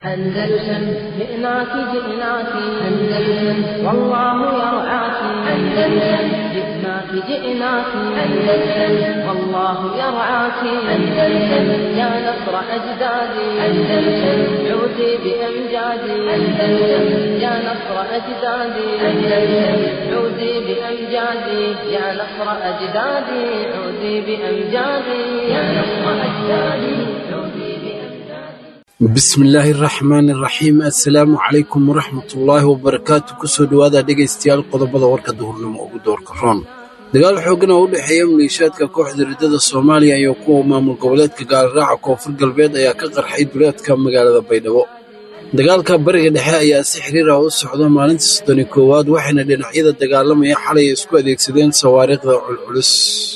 أندلسن جئناك جئناك أندلسن والله يرعاك أندلسن جئناك جئناك أندلسن والله يرعاك أندلسن يا نصر أجدادي أندلسن عودي بأمجادي أندلسن يا نصر أجدادي أندلسن عودي بأمجادي يا نصر أجدادي عودي بأمجادي يا نصر أجدادي عودي بأمجادي bismillaahi raxmaani raxiim assalaamu calaykum waraxmatullaahi wabarakaatu kusoo dhowaada dhegaystayaal qodobada warka duhurnimo ugu doorka roon dagaal xooggan oo u dhexeeya maleeshiyaadka kooxda riddada soomaaliya iyo kuwa maamul goboleedka gaalraaca koonfur galbeed ayaa ka qarxay duleedka magaalada baydhabo dagaalka bariga dhexe ayaa si xiriir ah u socda maalintii soddoni koowaad waxayna dhinacyada dagaalamaya xalay isku adeegsadeen sawaariikhda culculus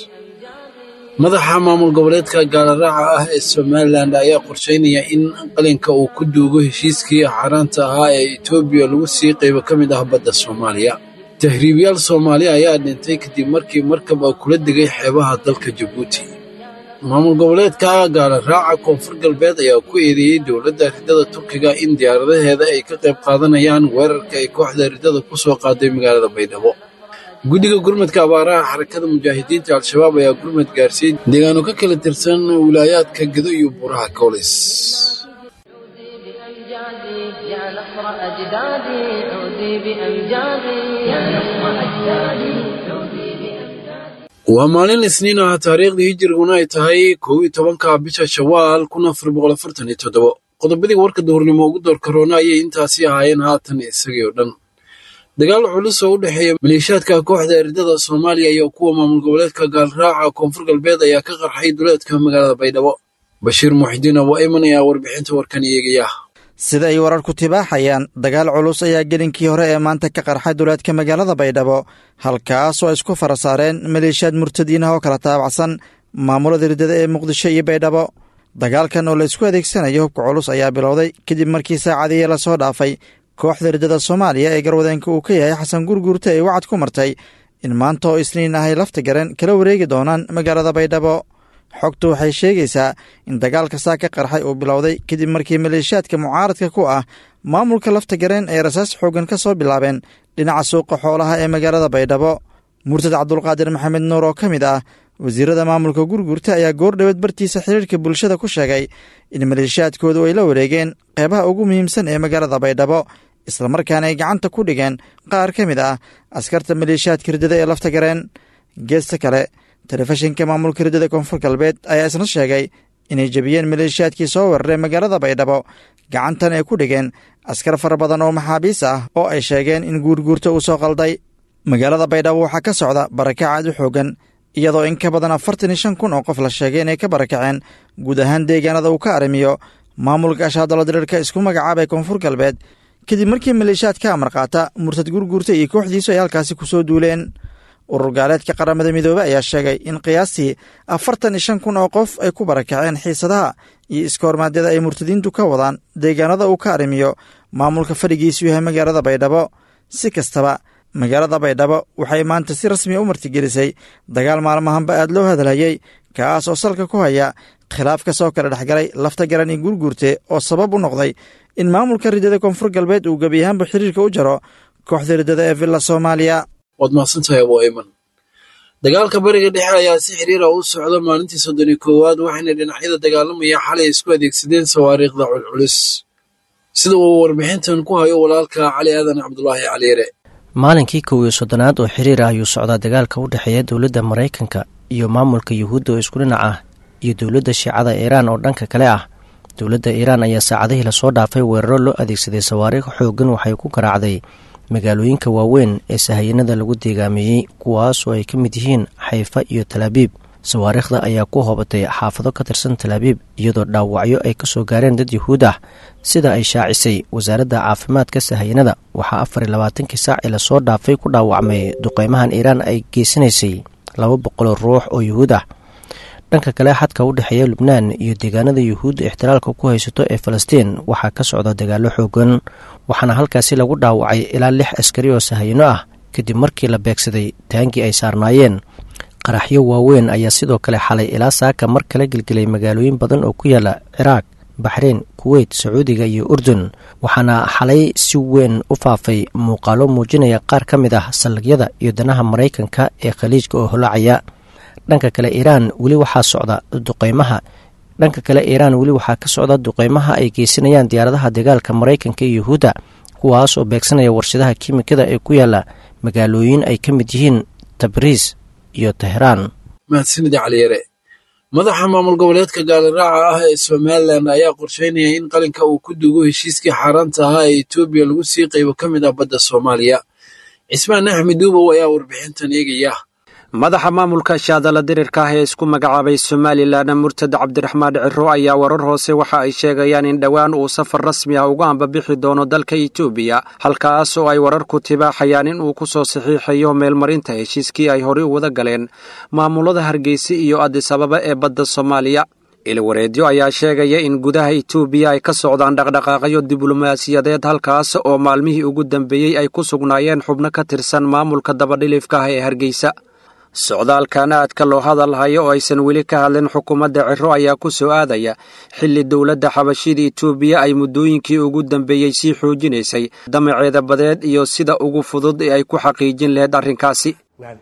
madaxa maamul goboleedka gaalaraaca ah ee somalilan ayaa qorsheynaya in qalinka uu ku duugo heshiiskii xaaraanta ahaa ee etoobiya lagu sii qaybo ka mid ah badda soomaaliya tahriibyaal soomaali ayaa dhintay kadib markii markab a kula degay xeebaha dalka jabuuti maamul goboleedka gaalaraaca koonfur galbeed ayaa ku eedeeyey dowladda riddada turkiga in diyaaradaheeda ay ka qayb qaadanayaan weerarka ay kooxda riddada ku soo qaaday magaalada baydhabo guddiga gurmadka abaaraha xarakada mujaahidiinta al-shabaab ayaa gurmad gaarsiiyey deegaano ka kala tirsan wilaayaadka gedo iyo buuraha koolis عودي بأمجادي يا نصر أجدادي عودي بأمجادي يا نصر أجدادي عودي بأمجادي waa maalin isniin ah taariikhdii hijiriguna ay tahay kow iyo tobanka bisha shawaal kun afar boqol afartan iyo toddobo qodobadii warka duhurnimo ugu door karoona ayay intaasi ahaayeen haatan isagii oo dhan dagaal culus oo u dhexeeya maleeshiyaadka kooxda eridada soomaaliya iyo kuwa maamul goboleedka gaalraaca koonfur galbeed ayaa ka qarxay duleedka magaalada baydhabo bashiir muxidiin abu ayman ayaa warbixinta warkan eegaya sida ay wararku tibaaxayaan dagaal culus ayaa gelinkii hore ee maanta ka qarxay duleedka magaalada baydhabo halkaas oo ay isku fara saareen maleeshiyaad murtadiinah oo kala taabacsan maamulada riddada ee muqdisho iyo baydhabo dagaalkan oo la isku adeegsanayo hubka culus ayaa bilowday kadib markii saacadihii lasoo dhaafay kooxda riddada soomaaliya ee garwadeenka uu ka yahay xasan gurguurta ay wacad ku martay in maanta oo isniin ahay lafta garen kala wareegi doonaan magaalada baydhabo xogtu waxay sheegaysaa in dagaalka saa ka qarxay uu bilowday kadib markii maleeshiyaadka mucaaradka ku ah maamulka lafta gareen ay rasaas xooggan ka soo bilaabeen dhinaca suuqa xoolaha ee magaalada baydhabo murtad cabdulqaadir maxamed nuur oo ka mid ah wasiirada maamulka gurgurta ayaa goordhoweed bartiisa xiriirka bulshada ku sheegay in maleeshiyaadkoodu ay la wareegeen qeybaha ugu muhiimsan ee magaalada baydhabo islamarkaana ay gacanta ku dhigeen qaar ka mid ah askarta maleeshiyaadka riddada ee lafta gareen geesta kale telefishinka maamulka riddada koonfur galbeed ayaa isna sheegay inay jebiyeen maleeshiyaadkii soo weeraray magaalada baydhabo gacantan ay ku dhigeen askar fara badan oo maxaabiis ah oo ay sheegeen in guurguurta uu soo qalday magaalada baydhabo waxaa ka socda barakac aad u xoogan iyadoo in ka badan afartan iyo shan kun oo qof la sheegay inay ka barakaceen guud ahaan deegaanada uu ka arrimiyo maamulka ashaadalo diriirka isku magacaabay koonfur galbeed kadib markii maleeshiyaad ka amar qaata murtad gurguurta iyo kooxdiisu ay halkaasi ku soo duuleen urur gaaleedka qaramada midoobe ayaa sheegay in qiyaastii afartan iyo shan kun oo qof ay ku barakaceen xiisadaha iyo iskoormaadyada ay murtadiintu ka wadaan deegaanada uu ka arrimiyo maamulka fadhigiisu yahay magaalada baydhabo si kastaba magaalada baydhabo waxay maanta si rasmiya u martigelisay dagaal maalmahanba aad loo hadalhayey kaas oo salka ku haya khilaaf ka soo kala dhexgalay lafta garan iyo gurguurte oo sabab u noqday in maamulka riddada koonfur galbeed uu gebi ahaanba xiriirka u jaro kooxda riddada ee villa soomaaliya waad mahadsantahay abu ayman dagaalka bariga dhexe ayaa si xiriir ah u socda maalintii soddoni koowaad waxayna dhinacyada dagaalamaya xalay isku adeegsadeen sawaariikhda culculus sida uu warbixintan ku hayo walaalka cali aadan cabdulaahi caliire maalinkii kow iyo soddonaad oo xiriir ah ayuu socdaa dagaalka u dhexeeya dowladda maraykanka iyo maamulka yuhuudda oo isku dhinac ah iyo dowladda shiicada iiraan oo dhanka kale ah dowladda iiraan ayaa saacadihii lasoo dhaafay weeraro loo adeegsaday sawaariikh xooggan waxay ku garaacday magaalooyinka waaweyn ee sahayanada lagu deegaameeyey kuwaasoo ay ka mid yihiin xayfa iyo talaabiib sawaariikhda ayaa ku hoobatay xaafado ka tirsan talaabiib iyadoo dhaawacyo ay ka soo gaareen dad yuhuud ah sida ay shaacisay wasaaradda caafimaadka sahayanada waxaa afar iyo labaatankii saacii lasoo dhaafay ku dhaawacmay duqeymahan iiraan ay geysanaysay laba boqoloo ruux oo yuhuud ah dhanka kale xadka u dhexeeya lubnaan iyo deegaanada yuhuudda ixtiraalka ku haysato ee falastiin waxaa ka socda dagaallo xoogan waxaana halkaasi lagu dhaawacay ilaa lix askari oo sahayano ah kadib markii la beegsaday taangii ay saarnaayeen qaraxyo waaweyn ayaa sidoo kale xalay ilaa saaka mar kale gelgelay magaalooyin badan oo ku yaala ciraaq baxreyn kuweyt sacuudiga iyo urdun waxaana xalay si weyn u faafay muuqaalo muujinaya qaar ka mid ah saldhigyada iyo danaha maraykanka ee khaliijka oo holaacaya dhanka kale iiraan weli waxaa socda duqeymaha dhanka kale iiraan weli waxaa ka socda duqeymaha ay geysanayaan diyaaradaha dagaalka maraykanka iyo yuhuudda kuwaas oo beegsanaya warshadaha kiimikada ee ku yaala magaalooyin ay ka mid yihiin tabriis iyo teheraan mahadsanida caliyare madaxa maamul goboleedka gaaliraaca ah ee somalilan ayaa qorsheynaya in qalinka uu ku duugo heshiiskii xaaraanta ahaa ee etoobiya lagu sii qaybo ka mid ah badda soomaaliya cismaan axmed duubow ayaa warbixintan eegaya madaxa maamulka shaadala dirirka ah ee isku magacaabay somalilan murtad cabdiraxmaan ciro ayaa warar hoose waxa ay sheegayaan in dhowaan uu safar rasmi ah uga ambabixi doono dalka etoobiya halkaas oo ay wararku tibaaxayaan in uu ku soo saxiixayo meelmarinta heshiiskii ay horey u wada galeen maamulada hargeysa iyo adis ababa ee badda soomaaliya ilwareedyo ayaa sheegaya in gudaha etoobiya ay ka socdaan dhaqdhaqaaqyo diblomaasiyadeed halkaas oo maalmihii ugu dambeeyey ay ku sugnaayeen xubno ka tirsan maamulka dabadhilifka ah ee hargeysa socdaalkan aadka loo hadalhayo oo aysan weli ka hadlin xukuumadda ciro ayaa ku soo aadaya xilli dowladda xabashida etoobiya ay muddooyinkii ugu dambeeyey sii xoojinaysay damaceeda badeed iyo sida ugu fudud ee ay ku xaqiijin lahayd arrinkaasi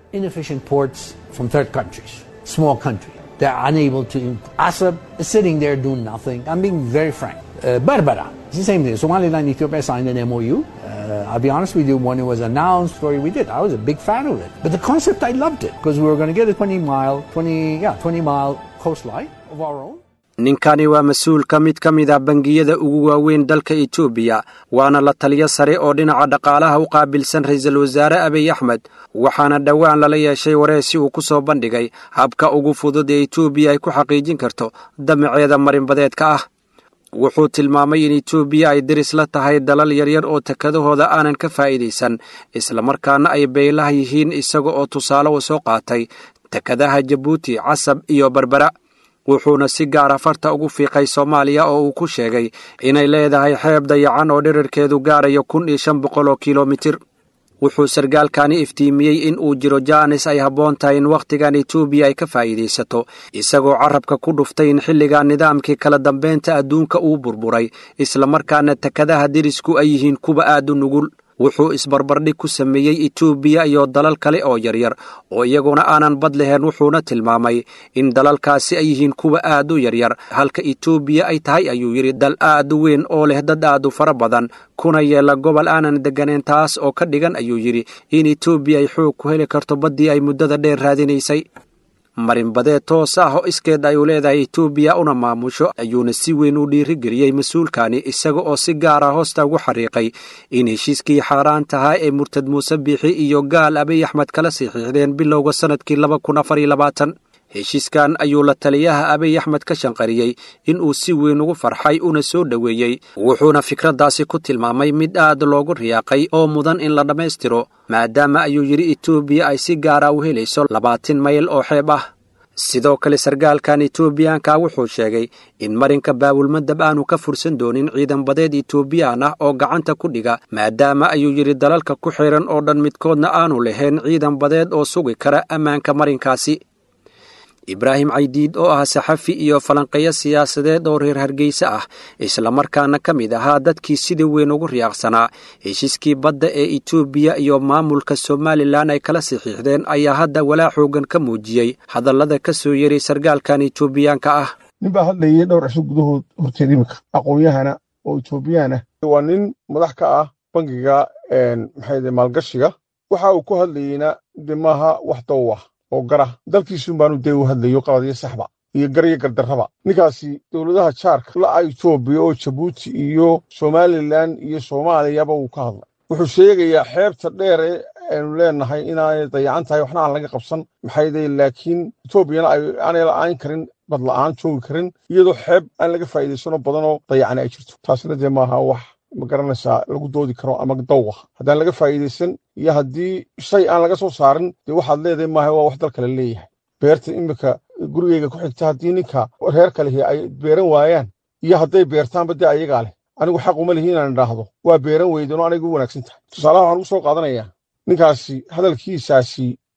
They're unable to. Assad is sitting there doing nothing. I'm being very frank. Uh, Berbera, it's the same thing. Somaliland, Ethiopia signed an MOU. Uh, I'll be honest with you, when it was announced, story we did, I was a big fan of it. But the concept, I loved it because we were going to get a 20 mile, 20, yeah, 20 mile coastline of our own. ninkani waa mas-uulka mid ka mid ah bangiyada ugu waaweyn dalka etoobiya waana la taliyo sare oo dhinaca dhaqaalaha u qaabilsan ra-iisul wasaare abiy axmed waxaana dhowaan lala yeeshay wareesi uu ku soo bandhigay habka ugu fudud ee etoobiya ay ku xaqiijin karto damaceeda marinbadeedka ah wuxuu tilmaamay in etoobiya ay deris la tahay dalal yaryar oo takadahooda aanan ka faa'iidaysan islamarkaana ay beelaha yihiin isaga oo tusaale u soo qaatay takadaha jabuuti casab iyo berbera wuxuuna si gaara farta ugu fiiqay soomaaliya oo uu ku sheegay inay leedahay xeeb dayacan oo dhirarkeedu gaarayo kun iyo shan boqol oo kilomitir wuxuu sargaalkani iftiimiyey in uu jiro jaanis ay habboon tahay in wakhtigan etoobiya ay ka faa'iidaysato isagoo carabka ku dhuftay in xilligan nidaamkii kala dambeynta adduunka uu burburay islamarkaana takadaha dirisku ay yihiin kuwa aad u nugul wuxuu isbarbardhig ku sameeyey etoobiya iyo dalal kale oo yaryar oo iyaguna aanan bad lahayn wuxuuna tilmaamay in dalalkaasi ay yihiin kuwa aad u yaryar halka etoobiya ay tahay ayuu yidhi dal aad u weyn oo leh dad aad u fara badan kuna yeela gobol aanan degganayn taas oo ka dhigan ayuu yidhi in etoobiya ay xoog ku heli karto baddii ay muddada dheer raadinaysay marinbadeed toos ah oo iskeed ay u leedahay etoobiya una maamusho ayuuna si weyn u dhiirigeliyey mas-uulkani isaga oo si gaara hoosta ugu xariiqay in heshiiskii xaaraan tahaa ee murtad muuse biixi iyo gaal abiy axmed kala saxiixdeen bilowga sannadkii laba kun afar iyo labaatan heshiiskan ayuu la taliyaha abiy axmed ka shanqariyey in uu si weyn ugu farxay una soo dhoweeyey wuxuuna fikraddaasi ku tilmaamay mid aad loogu riyaaqay oo mudan in la dhammaystiro maadaama ayuu yidhi etoobiya ay si gaara u helayso labaatan mayl oo xeeb ah sidoo kale sargaalkan etoobiyaanka wuxuu sheegay in marinka baabulmadab aanu ka fursan doonin ciidan badeed etoobiyaan ah oo gacanta ku dhiga maadaama ayuu yidhi dalalka ku xiran oo dhan midkoodna aanu lahayn ciidan badeed oo sugi kara ammaanka marinkaasi ibraahim caydiid oo ah saxafi iyo falanqeeyo siyaasadeed oo reer hargeysa ah islamarkaana ka mid ahaa dadkii sida weyn ugu riyaaqsanaa heshiiskii badda ee etoobiya iyo maamulka somalilan ay kala saxiixdeen ayaa hadda walaa xoogan ka muujiyey hadallada ka soo yeray sargaalkan etoobiyaanka ah nin baa hadlayay dhowr cisho gudahood horteed iminka aqoon-yahana oo etoobiyaan ah waa nin madax ka ah bangiga maxay maalgashiga waxa uu ku hadlayeyna de maaha wax dow ah oo gara dalkiisun baanu dee u hadlayo qabadiyo saxba iyo garyo gardarraba ninkaasi dowladaha jaarka la'a etoobiya oo jabuuti iyo somalilan iyo soomaaliyaba wuu ka hadlay wuxuu sheegayaa xeebta dheere aynu leenahay inaanay dayacan tahay waxna aan laga qabsan maxayday laakiin etoobiyana aanay la'aan karin bad la'aan joogi karin iyadoo xeeb aan laga faa'iidaysano badanoo dayacani ay jirto taasina dee maaha wax ma garanaysaa lagu doodi karo ama dawah haddaan laga faa'iidaysan iyo haddii shay aan laga soo saarin dee waxaad leedahay maaha waa wax dal kale leeyahay beerta iminka gurigeyga ku xigta haddii ninka reer kalehi ay beeran waayaan iyo hadday beertaanba dee ayagaa leh anigu xaq uma lihi inaan idhaahdo waa beeran weydanoo anigu u wanaagsan tahay tusaalaha waxaan ugu soo qaadanayaa ninkaasi hadalkiisaasi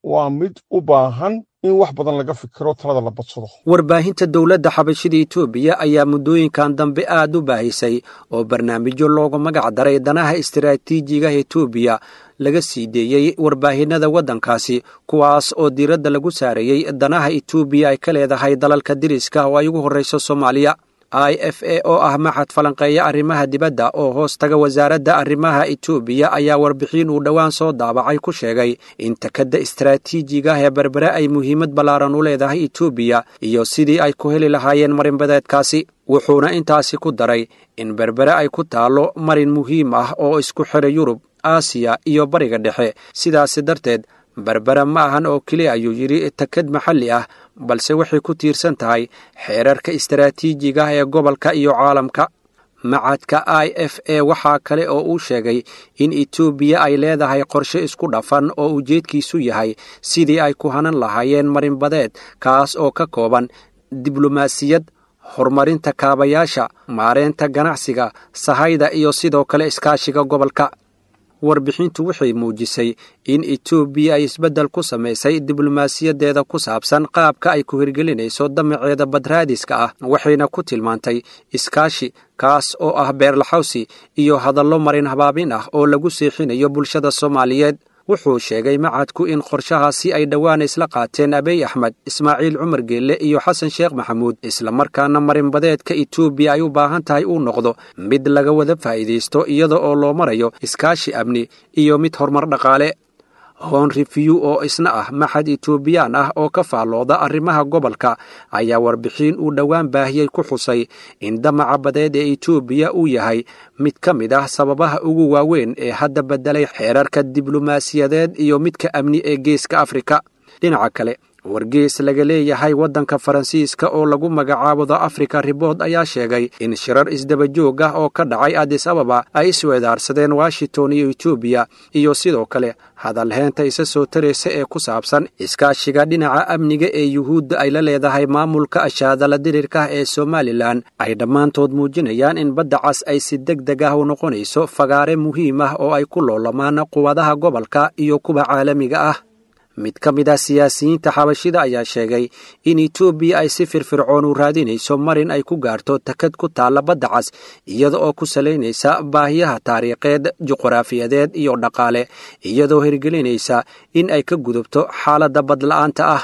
waa mid u baahan in wax badan laga fikiro talada la badsado warbaahinta dowladda xabashida etoobiya ayaa muddooyinkan dambe aad u baahisay oo barnaamijyo loogu magac daray danaha istaraatiijiga etoobiya laga sii deeyey warbaahinada waddankaasi kuwaas oo diiradda lagu saareeyey danaha etoobiya ay ka leedahay dalalka diriska oo ay ugu horrayso soomaaliya i f a oo ah maxad falanqeeya arrimaha dibadda oo hoos taga wasaaradda arrimaha etoobiya ayaa warbixin uu dhowaan soo daabacay ku sheegay in takadda istaraatiijiga ee berbere ay muhiimad ballaaran u leedahay etoobiya iyo sidii ay ku heli lahaayeen marinbadeedkaasi wuxuuna intaasi ku daray in berbere ay ku taallo marin muhiim ah oo isku xidha yurub aasiya iyo bariga dhexe sidaasi darteed berbera ma ahan oo keliya ayuu yidhi takad maxalli ah balse waxay ku tiirsan tahay xeerarka istaraatiijiga ee gobolka iyo caalamka macadka i f a waxaa kale oo uu sheegay in etoobiya ay leedahay qorshe isku dhafan oo ujeedkiisu yahay sidii ay ku hanan lahaayeen marinbadeed kaas oo ka kooban diblomaasiyad horumarinta kaabayaasha maareynta ganacsiga sahayda iyo sidoo kale iskaashiga gobolka warbixintu waxay muujisay in etoobiya ay isbeddel ku samaysay diblomaasiyadeeda ku saabsan qaabka ay ku hirgelinayso damaceeda badraadiska ah waxayna ku tilmaantay iskaashi kaas oo ah beerlaxawsi iyo hadallo marin habaabin ah oo lagu seexinayo bulshada soomaaliyeed wuxuu sheegay macadku in qorshahaasi ay dhowaan isla qaateen abiy axmed ismaaciil cumar geelle iyo xasan sheekh maxamuud islamarkaana marinbadeedka etoobiya ay u baahan tahay uu noqdo mid laga wada faa'iidaysto iyada oo loo marayo iskaashi amni iyo mid horumar dhaqaale hon review oo isna ah maxad etoobiyaan ah oo ka faallooda arrimaha gobolka ayaa warbixin uu dhowaan baahiyey ku xusay in damaca badeed ee etoobiya uu yahay mid ka mid ah sababaha ugu waaweyn ee hadda beddelay xeerarka diblomaasiyadeed iyo midka amni ee geeska afrika dhinaca kale wargees laga leeyahay waddanka faransiiska oo lagu magacaabo the africa ribord ayaa sheegay in shirar isdabajoog ah oo ka dhacay adis ababa ay isweedaarsadeen washington iyo etoobiya iyo sidoo kale hadalheenta isa soo taraysa ee ku saabsan iskaashiga dhinaca amniga ee yuhuudda ay la leedahay maamulka ashaadala dirirka ee somalilan ay dhammaantood muujinayaan in badda cas ay si deg deg ah u noqonayso fagaare muhiim ah oo ay ku loolamaan quwadaha gobolka iyo kuwa caalamiga ah mid ka mid ah siyaasiyiinta xabashida ayaa sheegay in etoobiya ay si firfircoon u raadinayso marin ay ku gaarto takad ku taalla badda cas iyada oo ku salaynaysa baahiyaha taariikheed juqraafiyadeed iyo dhaqaale iyadoo hirgelinaysa in ay ka gudubto xaaladda badla'aanta ah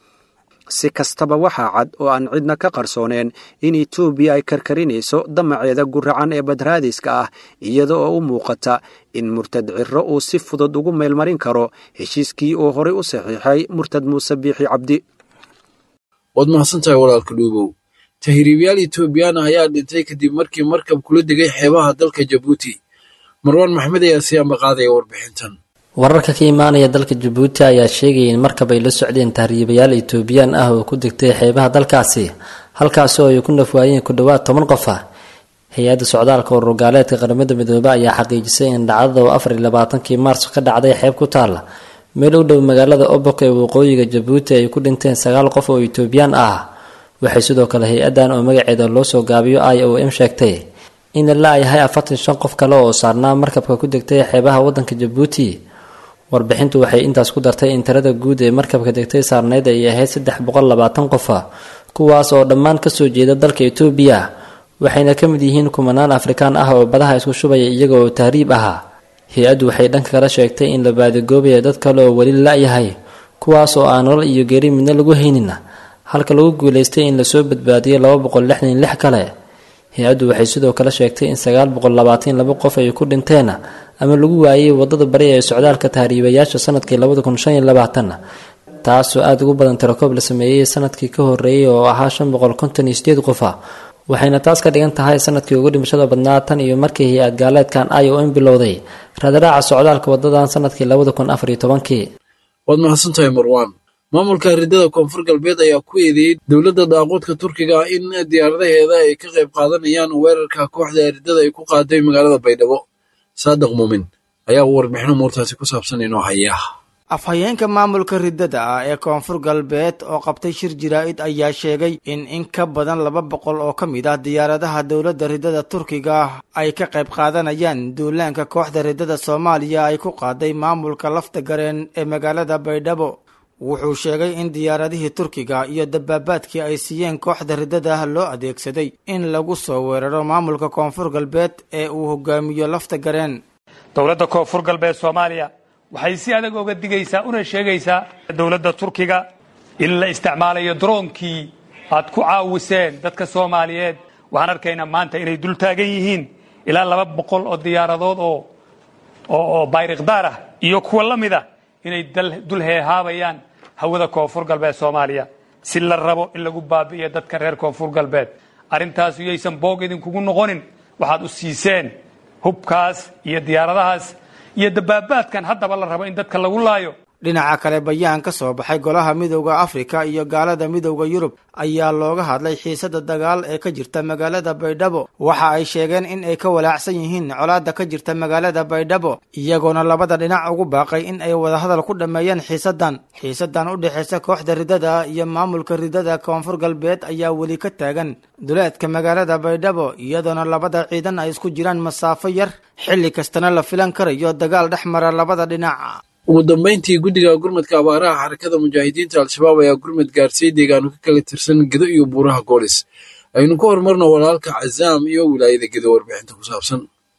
si kastaba waxaa cad oo aan cidna ka qarsooneen in etoobiya ay karkarinayso damaceeda guracan ee badraadiska ah iyada oo u muuqata in murtad ciro uu si fudud ugu meelmarin karo heshiiskii uu horay u saxiixay murtad muuse biixi cabdi waad mahadsantahay walaalka dhuubow tahriibyaal etoobiyaan ah ayaa dhintay kadib markii markab kula degay xeebaha dalka jabuuti marwaan maxmed ayaa si ambaqaadaya warbixintan wararka ka imaanaya dalka jabuuti ayaa sheegaya in markab ay la socdeen tahriibayaal etoobiyaan ah oo ku degtay xeebaha dalkaasi halkaasi oo ay ku nafwaayeen ku dhowaad toban qof ah hay-adda socdaalka ururgaaleedka qaramada midoobe ayaa xaqiijisay in dhacdada oo afar iyo labaatankii maars ka dhacday xeeb ku taalla meel u dhow magaalada obok ee waqooyiga jabuuti ay ku dhinteen sagaal qof oo etoobiyaan ah waxay sidoo kale hay-addan oo magaceeda loo soo gaabiyo i o m sheegtay in la yahay afartan shan qof kale oo saarnaa markabka ku degtay xeebaha wadanka jabuuti warbixintu waxay intaas ku dartay in tirada guud ee markabka degtay saarneyd ay ahayd saddex boqol labaatan qofa kuwaas oo dhammaan kasoo jeeda dalka etoobiya waxayna ka mid yihiin kumanaan afrikaan ah oo badaha isku shubaya iyaga oo tahriib ahaa hay-addu waxay dhanka kala sheegtay in la baadigoobaya dad kale oo weli la-yahay kuwaas oo aan nolol iyo geeri midna lagu haynin halka lagu guulaystay in lasoo badbaadiyay laba boqol lixdan iyo lix kale hay-addu waxay sidoo kale sheegtay in sagaal boqol labaatan laba qof ay ku dhinteen ama lagu waayay wadada bari ee socdaalka tahriibayaasha sanadkii labada kun shan iyo labaatan taasoo aada ugu badan tirakoob la sameeyey sanadkii ka horeeyay oo ahaa shan boqol konton iyo sideed qofa waxayna taas ka dhigan tahay sanadkii ugu dhimashada badnaa tan iyo markii hay-ad gaaleedkan i o m bilowday raadaraaca socdaalka wadadan sanadkii labada kun afar iyo tobankii waad mahadsantahay marwaan maamulka ridada koonfur galbeed ayaa ku eedeeyey dowladda daaquudka turkiga ah in diyaaradaheeda ay ka qayb qaadanayaan weerarka kooxda ridada ay ku qaaday magaalada baydhabo saadiq muumin ayaa warbixin umuurtaasi ku saabsan inoo haya afhayeenka maamulka riddada ah ee koonfur galbeed oo qabtay shir jaraa'id ayaa sheegay in in ka badan laba boqol oo ka mid ah diyaaradaha dowladda riddada turkiga ay ka qayb qaadanayaan duulaanka kooxda riddada soomaaliya ay ku qaaday maamulka lafta gareen ee magaalada baydhabo wuxuu sheegay in diyaaradihii turkiga iyo dabaabaadkii ay siiyeen kooxda riddada ah loo adeegsaday in lagu soo weeraro maamulka koonfur galbeed ee uu hogaamiyo lafta gareen dowladda koonfur galbeed soomaaliya waxay si adag oga digaysaa una sheegaysaa dowladda turkiga in la isticmaalayo droonkii aad ku caawiseen dadka soomaaliyeed waxaan arkaynaa maanta inay dul taagan yihiin ilaa laba boqol oo diyaaradood oo oo bayrikdaar ah iyo kuwa la mid ah inay dul heehaabayaan hawada koonfur galbeed soomaaliya si la rabo in lagu baabi'iyo dadka reer koonfur galbeed arrintaas yaysan boog idinkugu noqonin waxaad u siiseen hubkaas iyo diyaaradahaas iyo dabaabaadkan haddaba la rabo in dadka lagu laayo dhinaca kale bayaan ka soo baxay golaha midowda afrika iyo gaalada midowda yurub ayaa looga hadlay xiisada dagaal ee ka jirta magaalada baydhabo waxa ay sheegeen in ay ka walaacsan yihiin colaada ka jirta magaalada baydhabo iyagoona labada dhinac ugu baaqay in ay wadahadal ku dhammeeyeen xiisadan xiisadan u dhexaysa kooxda riddada iyo maamulka riddada koonfur galbeed ayaa weli ka taagan duleedka magaalada baydhabo iyadoona labada ciidan ay isku jiraan masaafo yar xilli kastana la filan karayo dagaal dhex mara labada dhinac ugu dambayntii guddiga gurmadka abaaraha xarakada mujaahidiinta al-shabaab ayaa gurmad gaarsiiyey deegaano ka kala tirsan gedo iyo buuraha goolis aynu ku horumarno walaalka cazaam iyo wilaayada gedo warbixinta ku saabsan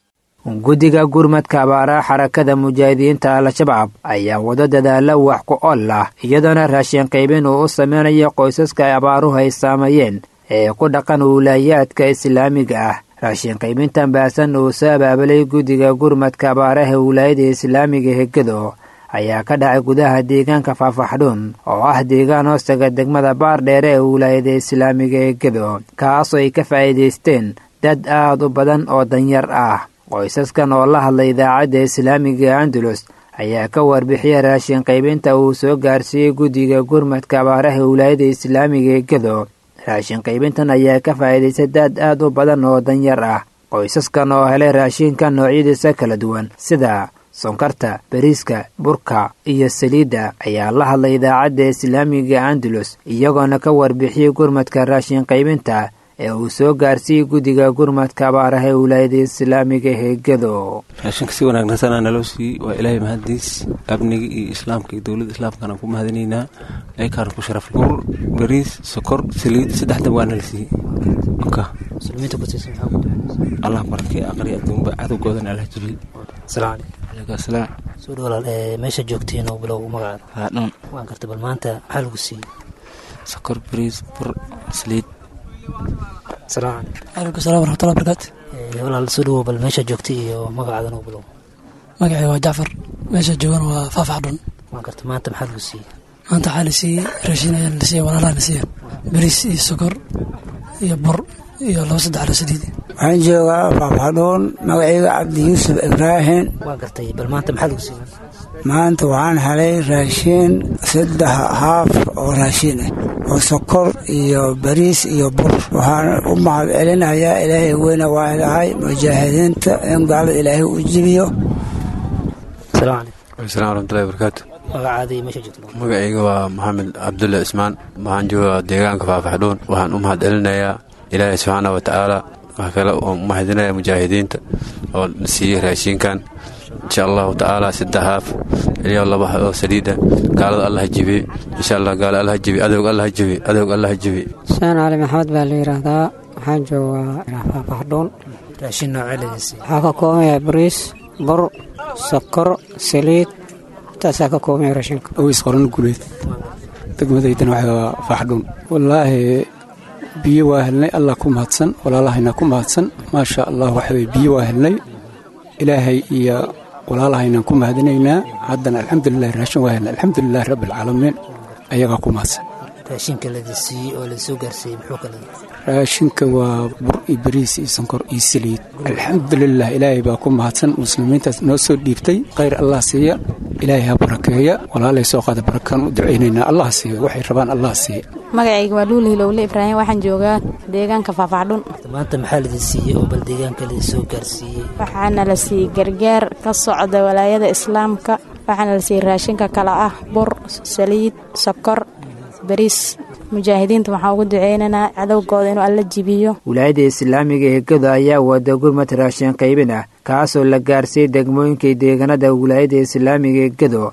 guddiga gurmadka abaaraha xarakada mujaahidiinta al-shabaab ayaa wado dadaalla wax ku ol ah iyadoona raashin qaybin uu u sameynayo qoysaska ay abaaruhu ay saameeyeen ee ku dhaqan wilaayaadka islaamiga ah raashin qaybintan baasan uu soo abaabulay guddiga gurmadka abaaraha wilaayada islaamiga hegedo ayaa ka dhacay gudaha deegaanka faafaxdhuun oo ah deegaan hoostaga degmada baardheere ee wilaayada islaamiga ee gedo kaasoo ay ka faa'iidaysteen dad aad u badan oo danyar ah qoysaskan oo la hadlay idaacadda islaamiga andalus ayaa ka warbixiyay raashin qaybinta uu soo gaarsiiyey guddiga gurmadka abaaraha wilaayada islaamiga ee gedo raashin qaybintan ayaa ka faa'iidaystay dad aad u badan oo danyar ah qoysaskan oo helay raashinka noocyadiisa kala duwan sida sonkarta bariiska burka iyo saliidda ayaa la hadlay idaacadda islaamiga andalus iyagoona ka warbixiyey gurmadka raashin qaybinta ee uu soo gaarsiiyey guddiga gurmadka abaaraha ee wilaayada islaamiga heegado raashinka si wanaagsansanaa naloo siiyey waa ilaahay mahadiis amniga iyo islaamka iyo dowladda islaamkana ku mahadinaynaa aykaana ku sharaf bur bariis sokor saliid saddexdan waa nala siiyey allah barakay aqri adduunba cadowgoodan allah jibiy soo dhawalaal meesha joogtiin oo bilow magacaada haadhuun waan gartay bal maanta maxaa lagu siiyey sokor bariis bur saliid salaam calaykum salam waraxmatullahi barakaatu walaal soo dhawow bal meesha joogtay iyo magacaada noo bilow magacii waa jacfar meesha joogana waa faafaxdhun waan gartay maanta maxaa lagu siiyey maanta waxaa la siiyey raashin ayaa la siiyey walaalaha la siiyey bariis iyo sokor iyo bur iyo laba saddex la saliid waxaan joogaa faafaxdhuun magacayga cabdi yuusuf ibraahim waan gartay bal maanta maxaa lagu siiyey maanta waxaan helay raashiin saddex haaf oo raashiin ah oo sokor iyo bariis iyo bur waxaan u mahad celinayaa ilaahay weyne waa ilahay mujaahidiinta in gaalada ilaahay u jibiyo salaam calaykum salam waraxmatullahi barakaatu magacaada iyo meesha joogto magacayga waa maxamed cabdulle cismaan waxaan joogaa deegaanka faafaxdhuun waxaan u mahad celinayaa ilaahay subxaana wa tacaala wax kale oo mahadinaya mujaahidiinta oo siiyey raashiinkan insha allahu tacaala saddex haaf iyo laba oo saliida gaalada allah jibi insha allah gaala allah jibi adowg allah jibi adowg allah jibi xuseen cali maxamed baa la yidhaahdaa waxaan joogaa faafaxdhuun raashin noocee ladin siiyey waxaa ka koobaya bariis bur sokor saliid intaasaa ka koobaya raashinka aweys qoran guleed degmadaydan waxaa faaxdhuun wallaahi biyo waa helnay allah ku mahadsan walaalahayna ku mahadsan maasha allah waxaweye biyo waa helnay ilaahay iyo walaalahaynan ku mahadinaynaa haddana alxamdulilahi raashin waa helnay alxamdulilahi rabbialcaalamiin ayagaa ku mahadsan raashinka ladin siiyey oo lasoo gaarsiiyey muxuu kala raashinka waa bur iyo bariis iyo sonkor iyo saliid alxamdulilah ilaahay baa ku mahadsan muslimiintaas noo soo dhiibtay khayr allah siiya ilaahay ha barakeeya walaalay soo qaada barakaan u ducaynaynaa allah siiya waxay rabaan allah siiya magacayga waa luul hilowle ibraahim waxaan joogaa deegaanka faafaxdhun maanta maxaa ladin siiyey oo bal deegaanka ladin soo gaarsiiyey waxaana la siiyey gargaar ka socda walaayada islaamka waxaana la siiyey raashinka kale ah bur saliid sokor bariis mujaahidiinta waxaan ugu duceynaynaa cadowgooda inuu alla jibiyo wilaayada islaamiga ee gedo ayaa wada gurmad raashin qaybin ah kaasoo la gaarsiiyey degmooyinkii deegaanada wilaayada islaamiga ee gedo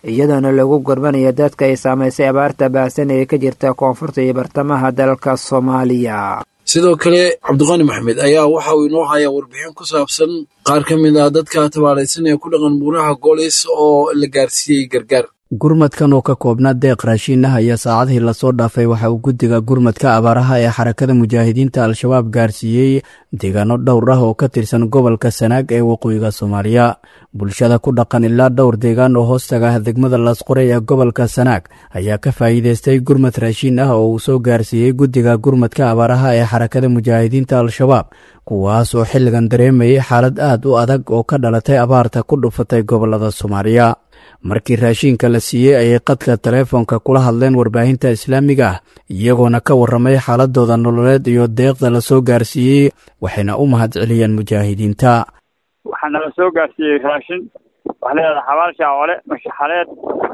iyadoona lagu gorbanaya dadka ay saamaysay abaarta baahsan ee ka jirta koonfurta iyo bartamaha dalka soomaaliya sidoo kale cabdiqani maxmed ayaa waxa uu inoo hayaa warbixin ku saabsan qaar ka mid ah dadka tabaalaysan ee ku dhaqan buuraha goolis oo la gaarsiiyey gargaar gurmadkan oo ka koobnaa deeq raashiin ah ayaa saacadihii lasoo dhaafay waxa uu guddiga gurmadka abaaraha ee xarakada mujaahidiinta al-shabaab gaarsiiyey deegaano dhowr ah oo ka tirsan gobolka sanaag ee waqooyiga soomaaliya bulshada ku dhaqan ilaa dhowr deegaan oo hoostaga ah degmada laasqoray ee gobolka sanaag ayaa ka faa'iidaystay gurmad raashiin ah oo uu soo gaarsiiyey guddiga gurmadka abaaraha ee xarakada mujaahidiinta al-shabaab kuwaas oo xilligan dareemayay xaalad aad u adag oo ka dhalatay abaarta ku dhufatay gobolada soomaaliya markii raashiinka la siiyey ayay qadka taleefoonka kula hadleen warbaahinta islaamiga ah iyagoona ka warramay xaaladooda nololeed iyo deeqda la soo gaarsiiyey waxayna u mahad celiyeen mujaahidiinta waxaa nala soo gaarsiiyey raashin waxaa leedahay xabaal shaacole mashaxaleed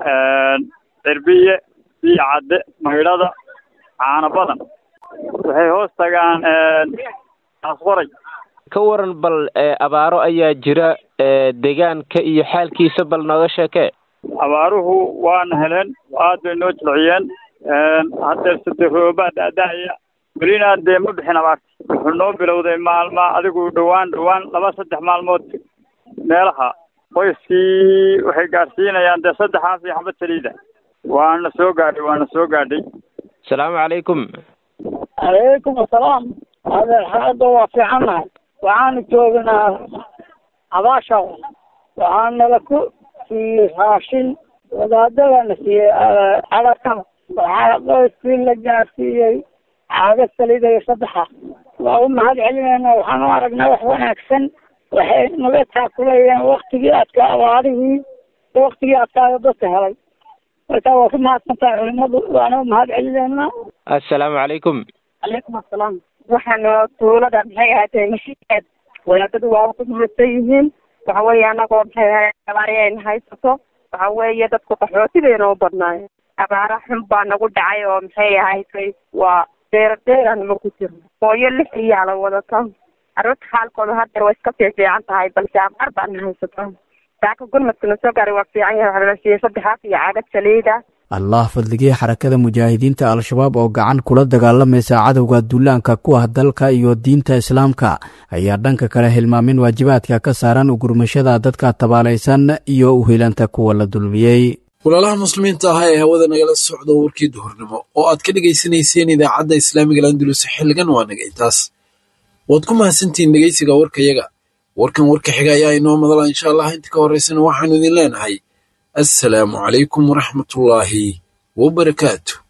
cirbiye biyo cadde maydhada caano badan waxay hoos tagaan asqoray ka waran bal abaaro ayaa jira deegaanka iyo xaalkiisa bal nooga sheekee abaaruhu waana heleen aad bay noo jilciyeen haddeer sade roobaa da-da-aya welina dee ma bixin abaarta wuxuu noo bilowday maalma adigu dhowaan dhowaan laba saddex maalmood meelaha qoyskii waxay gaarsiinayaan dee saddexaas iyo xabad saliida waana soo gaadhay waana soo gaadhay asalaamu calaykum calaykum asalaam adeer xaaladda waa fiicannahay waxaanu joognaa abaasha waxaa nala ku siiyey raashin wadaadadana siiyey cadarkada waxaa qoyskii la gaarsiiyey caaga saliida iyo saddexa waa u mahad celinayna waxaan u aragnaa wax wanaagsan waxay naga taakulayeen waktigii adka abaarihii waktigii adkaayo dadka helay marka waa ku mahadsantahay culimadu waana u mahad celinaynaa assalaamu calaykum calaykum assalaam waxaana tuulada maxay ahaatee mashiikeed wadaadadu waa ku mahadsan yihiin waxa weeye anagoo maxay ahayd abaari ayna haysato waxa weeye dadku qaxootibayna u badnaayo abaara xun baa nagu dhacay oo maxay ahayd waa deera deerana ma ku jirno hooyo lix iyaala wadato carruurta xaalkooda haddeer way iska fiifiican tahay balse abaar baana haysato saaka gurmadkana soo gaaray waa fiican yahay waxaa la siiyey saddexaas iyo caagad saliida allah fadligii xarakada mujaahidiinta al-shabaab oo gacan kula dagaalamaysa cadowga duulaanka ku ah dalka iyo diinta islaamka ayaa dhanka kale hilmaamin waajibaadka ka saaran ugurmashada dadka tabaalaysan iyo uhelanta kuwa la dulmiyey walaalaha muslimiinta ah ee hawada nagala socdo warkii duhurnimo oo aad ka dhegaysanayseen idaacadda islaamiga landulus xilligan waa naga intaas waad ku mahadsantihiin dhegeysiga warkayaga warkan warka xiga ayaa inoo madala insha allah inta ka horeysana waxaanu idin leenahay assalaamu calaykum waraxmatullaahi wabarakaatu